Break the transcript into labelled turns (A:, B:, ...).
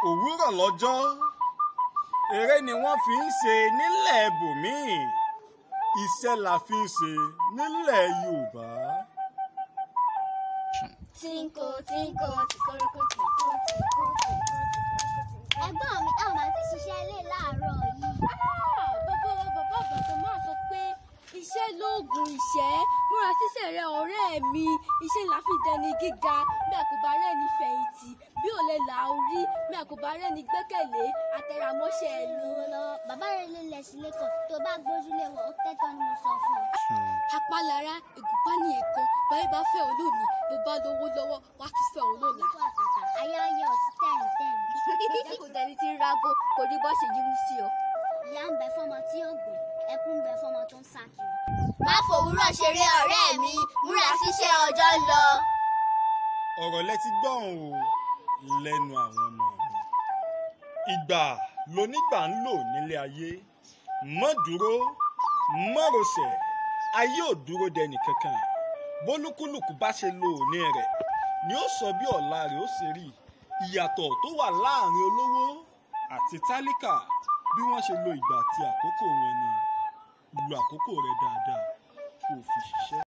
A: òwúrọ̀ lọ́jọ́ eré ni wọ́n fi ń ṣe nílẹ̀ bòmíì iṣẹ́ la fi ń ṣe nílẹ̀ yorùbá.
B: Tínko tínko tìkóríkó tìkó tìkó tìkó. Ẹ̀gbọ́n mi, ẹ ò máa ti ṣiṣẹ́ ilé láàárọ̀ yìí.
C: bàbá wa bàbá àgbàdo máa sọ pé iṣẹ́ lóògùn ìṣẹ́ múra síṣẹ́ rẹ ọ̀rẹ́ mi iṣẹ́ la fi dẹni gíga bí a kò bá rẹ́ni fẹ̀yìntì bí ò lè là ó rí bí a kò bá rẹ́ni gbẹ́kẹ̀lé àtẹ̀rámọ́ṣẹ́ ẹ̀ lò.
B: Lọ́wọ́ lọ́wọ́, bàbá rẹ̀ lè lẹ̀ sílé kan tó bá gbójúlé wọn, ó tẹ́tọ́ ni mo sọ fún ọ.
C: apálára ìgúnpá ní èkó báyìí bá fẹ́ ọ lónìí bó bá lówó lọ́wọ́ wá tún fẹ́ ọ lọ́la.
B: Nípa àtàtà, ayé ayé ọ̀sí tẹ̀rìn tẹ̀rìn.
C: jẹ́ kó dẹni tí ń rágó kò ní bọ́ ṣe yíwú sí ọ.
B: Ìyá ń bẹ fọ́mọ tí ó gbé, ẹkún ń bẹ fọ́mọ tó ń sá kiri.
D: má fòwúrọ̀ ṣeré ọ̀rẹ́ mi múra síṣẹ́ ọjọ́ ń lọ.
A: ọ̀rọ̀ lẹ ti gbọ́n o lẹ́nu àwọn ọmọ mi. ìgbà lonígbà ń lò nílé ayé mọ́ dúró mọ́ rọsẹ̀ ayé ò dúró dẹnì kankan bólúkúlùkù bá ṣe lo òní rẹ̀ ni ó sọ bí ọ̀la rẹ̀ ó ṣe rí ìyàtọ̀ tó wà láàrin olówó àti tálíkà bí wọ́n ṣe lo ìgbà àti àkókò wọn ni lu àkókò rẹ̀ dáadáa kó o fi ṣiṣẹ́.